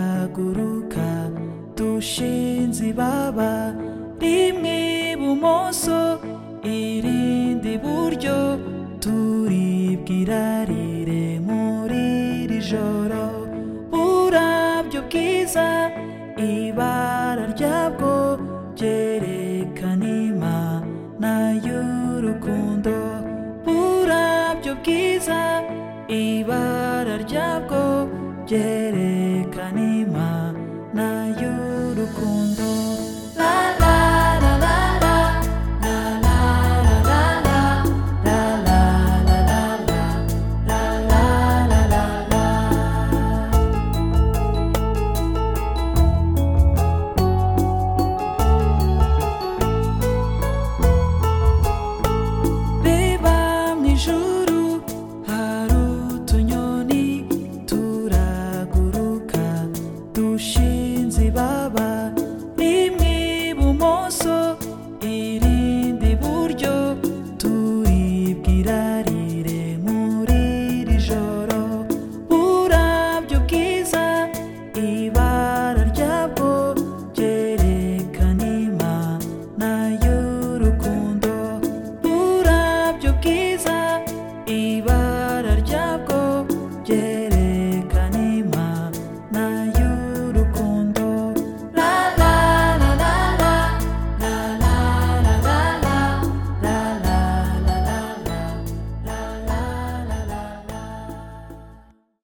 iraguruka dushinze ibaba rimwe ibumoso irindi iburyo turibwa irarire muri iri joro burabyo bwiza ibara ryabwo ryerekana imana y'urukundo burabyo bwiza ibara ryabwo ryerekana